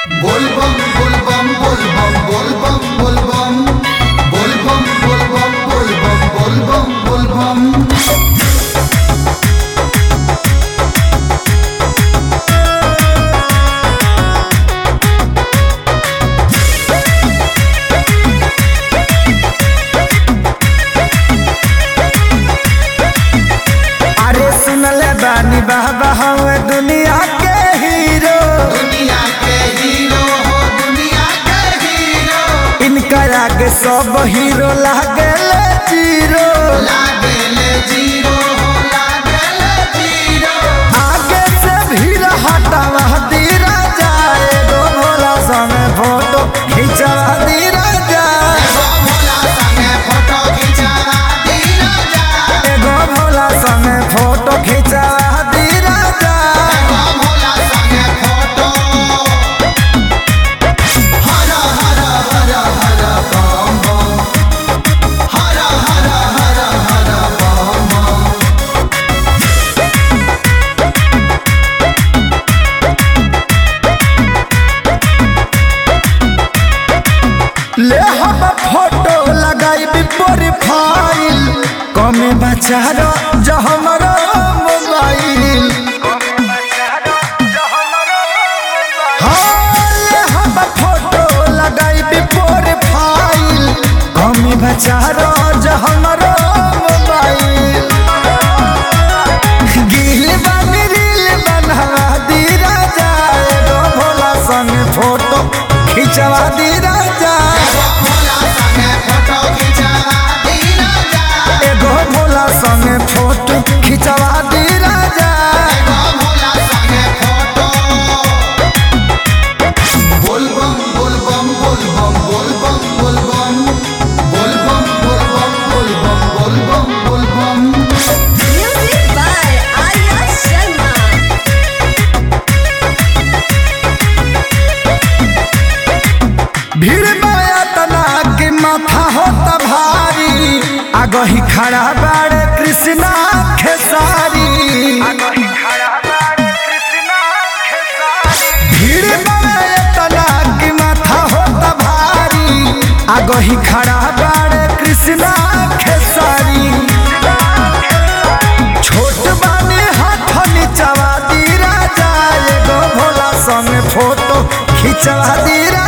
बोलबम बोलबम बोलबम बोलबम बोलबम बोलबम बोलबम बोलबम बोलबम बोलबम अरे सुनले बानी बाबा हवे दुनिया के हीरो दुनिया के हीरो हो दुनिया के हीरो इनका आगे सब हीरो लागेले जीरो लागेले जीरो हो लागेले जीरो आगे से भीड़ हटावा दीरा जाए गो भोला समय फोटो खिंचवा दीरा जाए एगो भोला संगे फोटो खिंचावा दीना जा एगो भोला समय फोटो खिंचवा दीरा जाए एगो भोला संगे फोटो हर हर हर हर बम बम हर हर हर हर बम बम ले हम फोटो लगाई प्रोफाइल कमे बचारो जो हमारो मोबाइल हाँ, ले हम फोटो लगाई प्रोफाइल कमे बचारो जो हमारो मोबाइल गिल बन रील बनवा दीरा जाए गो भोला संग फोटो खिंचवा दीरा जाए एगो भोला संगे फोटो खिंचावा दीना जा एगो भोला संगे फोटो खिंचवा दीरा जाए एगो भोला संगे फोटो बोलबम बोलबम बोलबम बोलबम बोलबम बोलबम बोलबम बोलबम बोलबम बोलबम Music by Arya Sharma. भीड़ माया तना के माथा होता भारी आगही खड़ा बाड़े कृष्णा खेसारी भीड़ माया तना के माथा होता भारी आगही खड़ा बाड़े कृष्णा खेसारी छोट बानी हाथ नीचवा दीरा जाए गो भोला संग फोटो खिंचवा दीरा